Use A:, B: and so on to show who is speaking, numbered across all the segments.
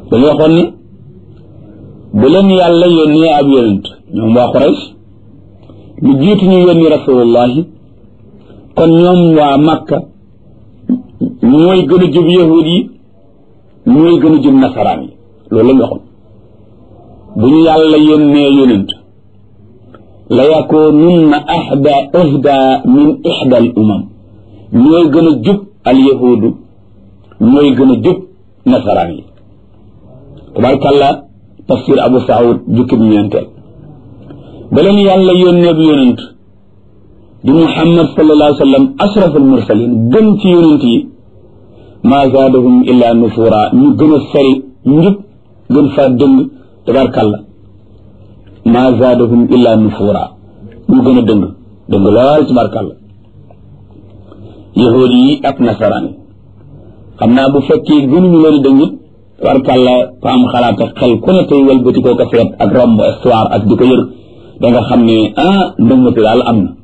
A: dañu waxoon ni bu leen yàlla yónnee ab yonent ñoom waa Quraysh lu jiitu ñu yónni rasulullahi kon ñoom waa Makka ñooy gën a jub yahud yi ñooy gën a jub nasaraan yi loolu la ñu waxoon bu ñu yàlla yónnee yonent la yakununna ahda ahda min ihda al umam ñooy gën a jub al yahudu ñooy gën a jub nasaraan yi tabarkàlla tafsir abu saoud jukkib ñeenteel ba leen yàlla yónnee bu yonent di muhammad sallallahu alayhi wa sallam ashraf al mursalin gën ci yonent yi maa zaadahum illa nufura ñu gën a sori njub gën faa dëng tabarkàlla maa zaadahum illa nufura ñu gën a dëng dëng lool tabarkàlla yahuud yi ak nasaraan yi xam naa bu fekkee gënuñu leen dëngit tabarkàlla ko am xalaat ak xel ku ne tey walbati koo ko seet ak romb histoire ak di ko yër da nga xam ne ah ndëngati daal am na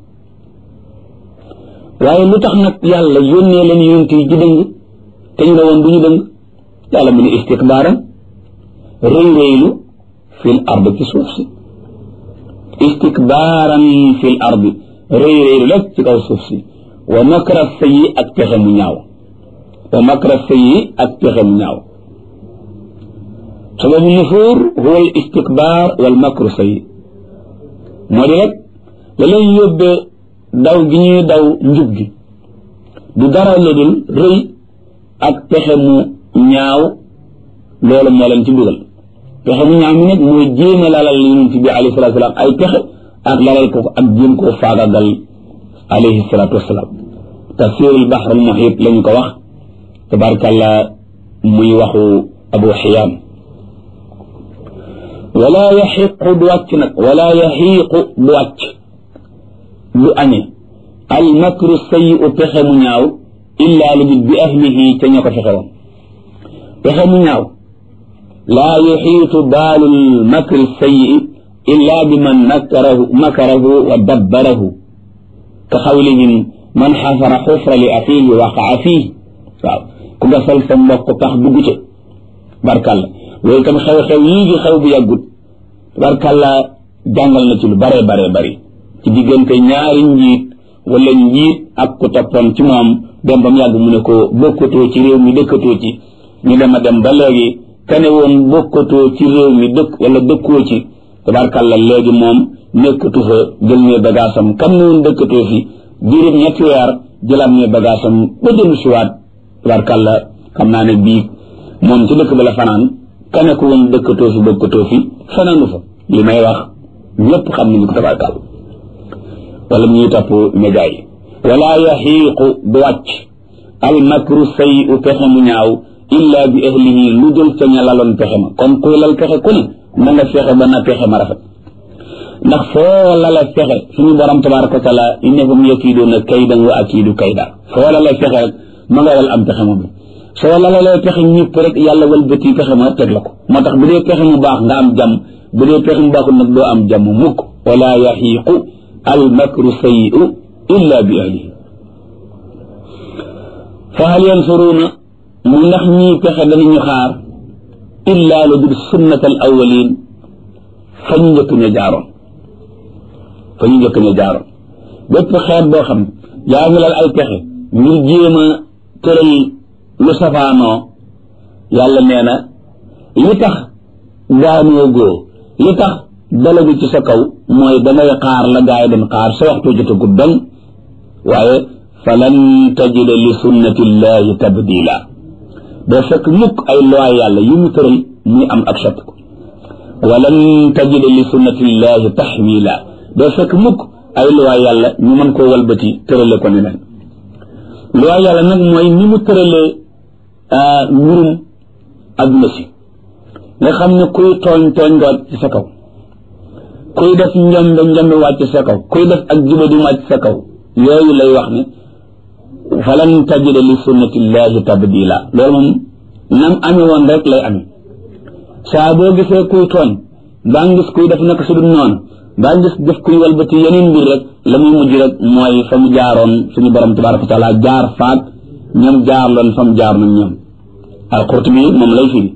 A: waaye lu tax nag yàlla yónnee leen yonent yi ci dëng te ñu ne woon du ñu dëng yàlla mu ne istikbaaran rëy rëylu fil ard ci suuf si istikbaaran fil ard rëy rëylu rek ci kaw suuf si wa makra sayyi ak pexe mu ñaaw wa makra sayyi ak pexe mu ñaaw sababu nufuur huwa al istikbaar wal makru sayyi moo di rek la leen yóbbee daw gi ñuy daw njub gi du dara lu dul rëy ak pexe mu ñaaw loolu moo leen ci dugal pexe mu ñaaw mi nag mooy jéem a lalal yonent bi alayhi salatu wasalaam ay pexe ak lalal ko ak jéem koo faagagal alayhi salatu wasalaam tafsirul bahr al muhit lañu ko wax tabarkàlla muy waxu abu xiyaam wala yaxiqu du wàcc nag wala yaxiiqu du wàcc du añe al makru sayi'u pexe mu ñaaw illa lu dul bi ahlihi ca ña ko fexe woon pexe mu ñaaw laa yuxiitu baalu lmakri sayi'i illa bi man makarahu makarahu wa dabbarahu ka xawlihim man xafara xufra li axiihi waqaa fiihi waaw ku gasal sa mbokk pax dugg ca barkàlla loolu tam xew-xew yii gi xew bu yàggut barkàlla jàngal na ci lu bare bare bari ci diggante ñaari njiit wala njiit ak ku toppoon ci moom dem ba mu yàgg mu ne ko bokkatoo ci réew mi dëkkatoo ci ñu dem a dem ba léegi kane woon bokkatoo ci réew mi dëkk wala dëkkoo ci tabarkàlla léegi moom nekkatu fa jël ne bagaasam kam ne woon dëkkatoo fi diirub ñetti weer jëlaat ne bagaasam ba dellu siwaat tabarkàlla xam naa ne bii moom ci dëkk ba la fanaan kane ko woon dëkkatoo fi bokkatoo fi fanaanu fa li may wax ñëpp xam nañu ko tabarkàlla wala ñuy topp média yi wala yaxiiqu du wàcc al makru sayi u pexe mu ñaaw illa bi ahlihi lu dul ca ña laloon pexe ma kon kuy lal pexe ku ne na nga fexe ba na pexe ma rafet ndax foo lala fexe suñu borom tabaraka wa taala innahum yakiiduuna kaydan wa akiidu kayda foo lala fexe rek ma nga wal am pexe ma bi soo lalalee pexe ñëpp rek yàlla wal bëti pexe ma teg la ko moo tax bu dee pexe mu baax nga am jàmm bu dee pexe mu baaxul nag doo am jàmm mukk wala yaxiiqu al makru sayi'u illa bi ahlihi fa hal yansuruuna mu ndax ñii pexe danañu xaar illa lu dul sunnat al awalin fa ñu njëkk ña jaaroon fa ñu njëkk ña jaaroon bépp xeet boo xam yaa ngi lal ay pexe ngir jéem a tëral lu safaanoo yàlla nee na li tax daanoo góo li tax dalagu ci sa kaw mooy dangay xaar la gaay doon xaar sa waxtu jotagut dong waaye falan tajida li sunnatillahi tabdila doo fekk mukk ay loi yàlla yu mu tëral muy am ak soppiku walan tajida li sunnatillahi taxwila doo fekk mukk ay loi yàlla ñu mën koo walbati tërale ko neneen loi yàlla nag mooy ni mu tëralee mbirum adduna si nga xam ne kuy tooñ tooñ nga wàcc ci sa kaw kuy def njombe njombe wàcc sa kaw kuy def ak juba di wàcc sa kaw yooyu lay wax ne falan tajida li sunnatillahi tabdila loolu moom nam ame woon rek lay ame saa boo gisee kuy tooñ baa ngis kuy def naka su dul noonu baa ngis def kuy walbati yeneen mbir rek la muy mujj rek mooy fa mu jaaroon suñu borom tabaraka wa taala jaar faak ñoom jaar loon fa mu jaar nañ ñoom al Qurtubi moom lay firi